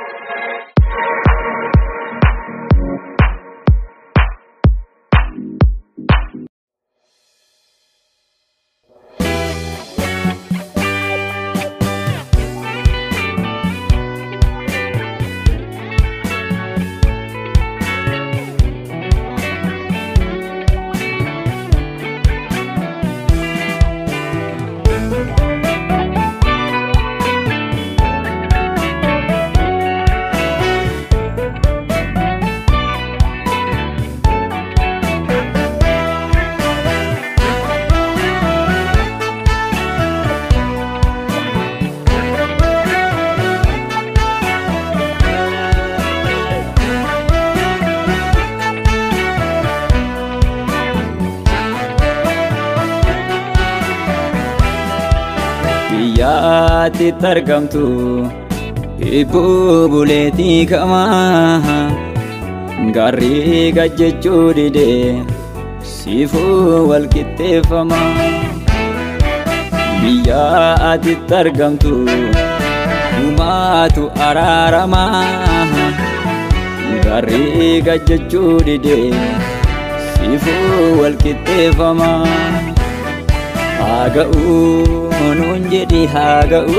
biyyaatti argamtu hibboo buleetii kamaa gaarrii gajjechuu didee siifuu walqixxeeffama biyyaatti argamtu dhumaatu araarama gaarrii gajjechuu didee siifuu walqixxeeffama haa ga'uu nuun jedhi haa ga'u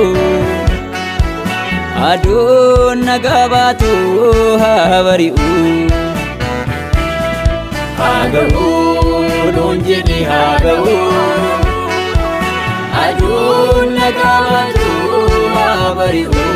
aduun nagaa baatu haa bari'u haa ga'u nuun jedhi haa ga'u aduun nagaa baatu haa bari'u.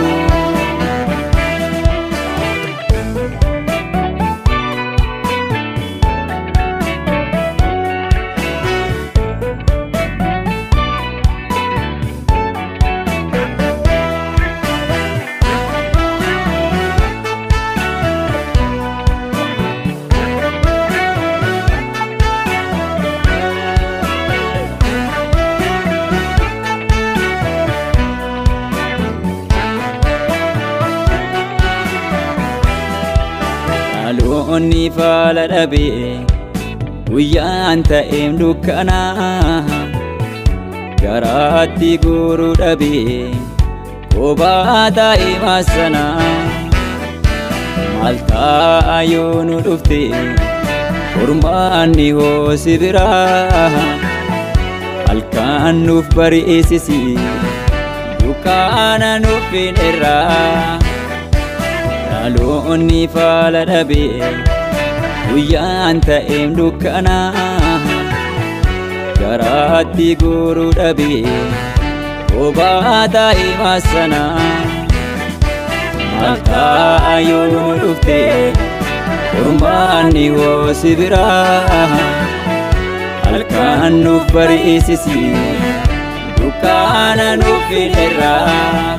dhaloonni faala dhabee guyyaan ta'eem dukkanaa garaatti guuruu dhabee kophaa taa'ee maasanaa maal taa'a yoo nu dhufte furmaanni hoosi biraa halkaan nuuf bari'isisi dukkaana nuuf hin irraa dhaloonni faala dhabee guyyaan ta'eem dukkanaa garaatti guuruu dhabee kophaa taa'ee maasanaa maal taa'a yoo nu dhufte furmaanni hoosi biraa halkaan nuuf bari'isisi dukkaana nuuf hin irraa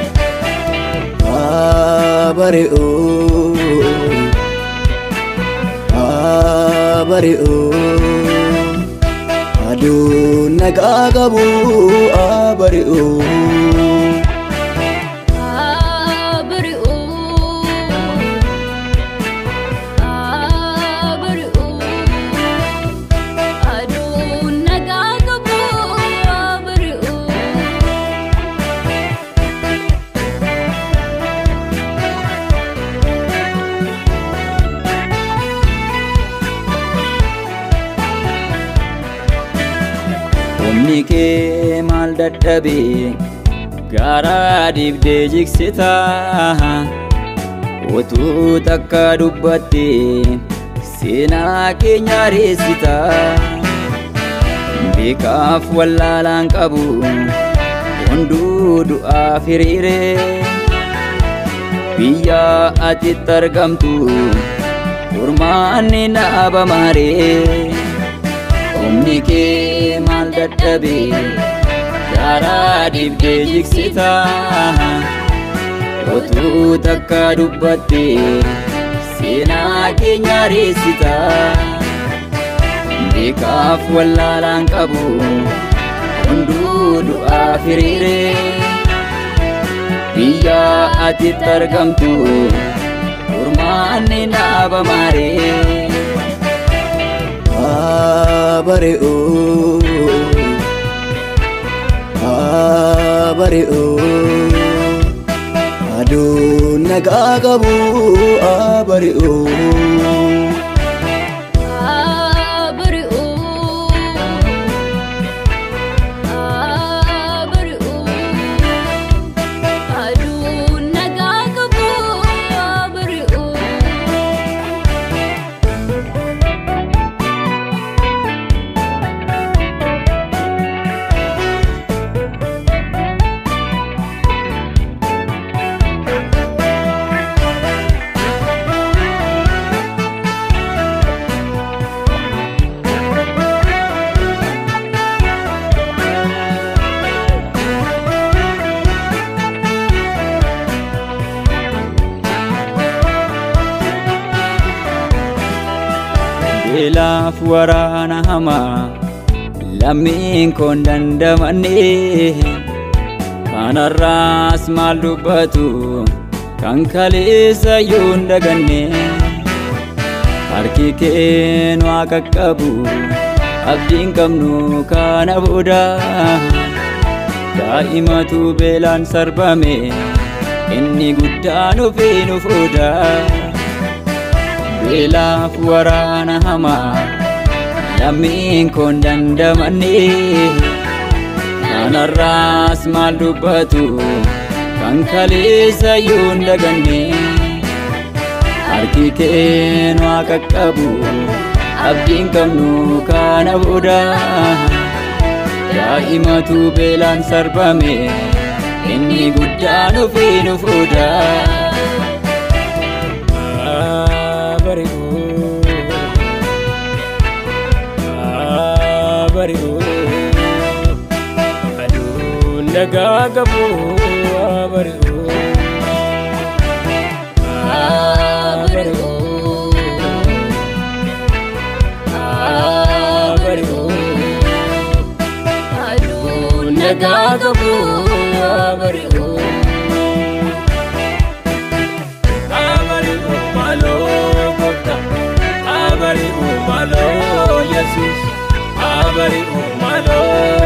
abari'u abari'u aduun nagaa qabu abari'u Humni kee maal dadhabee garaa dibdee jigsita Otuu takka dubbatte seenaa keenya reessita Beekaaf wallaalaan qabu hunduu du'aaf hiriire Biyya atitti argamtu furmaanni naaba maaree Humni kee maal dadhabee garaa dibdee jigsita Otuu takka dubbatte seenaa keenya reessita Beekaaf wallaalaan qabu hunduu du'aaf hiriire Biyya atitti argamtu furmaanni naaba maaree abari'u abari'u aduun nagaa qabu haa bari'u. beelaaf waraana hamaa lammiin koon dandamanne kanarraas maal dubbatu kan kaleessa yoo hin daganne harki keen waa qaqqabu abdiin qabnu kana booda daa'imatu beelaan sarbame inni guddaan ofii nu fuudha. beelaaf waraana hamaa lammiin koon dandamanne kanarraas maal dubbatu kan kaleessa yoo hin daganne harki keen waa qaqqabu abdiin qabnu kana booda daa'imatu beelaan sarbame inni guddaan ofii nu fuudha. bari'u aduun nagaa qabu haa bari'u haa bari'u haa bari'u aduun nagaa qabu haa bari'u haa bari'u maaloo gooftaa haa bari'u maaloo yesuus. abari umalo